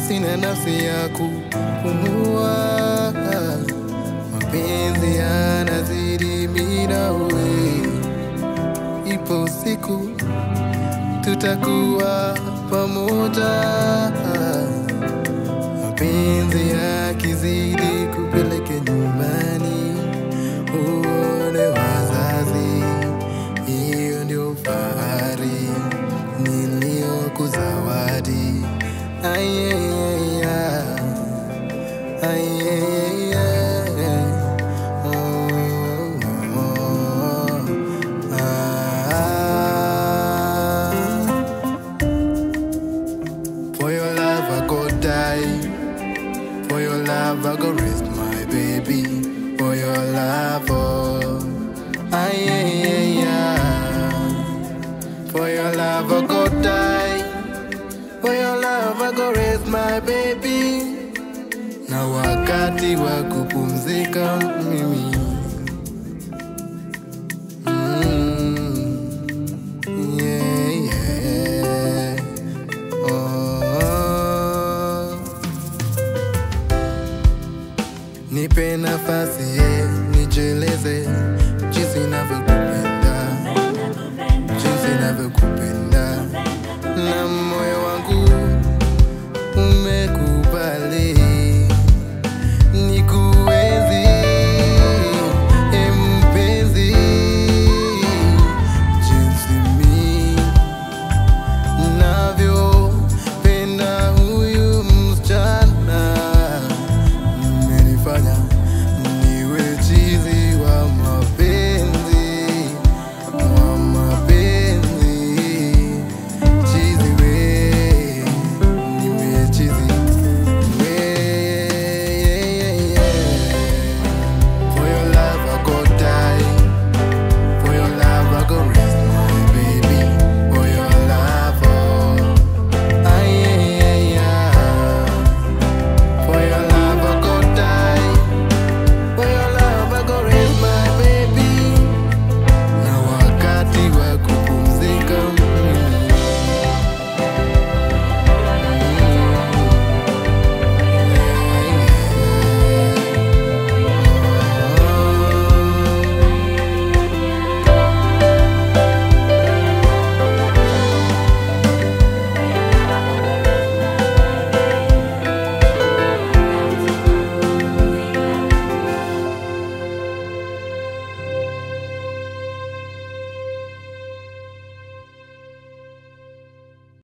sina nafsi ya kupumua. Mapenzi yanazidi minawe, ipo siku tutakuwa pamoja. Mapenzi yakizidi kupeleke nyumbani, uone wazazi, hiyo ndio fahari niliyokuzawadi. Ayeya, ayeya, oh, oh, ah. For your love, I go die. For your love, I go raise my baby. For your love, oh, ay, ay, ay, ay. For your love, I go die. For your love, I go raise my baby. Na wakati wa kupumzika mimi. Mm, yeah, yeah. Oh. Nipe nafasi eh, nijeleze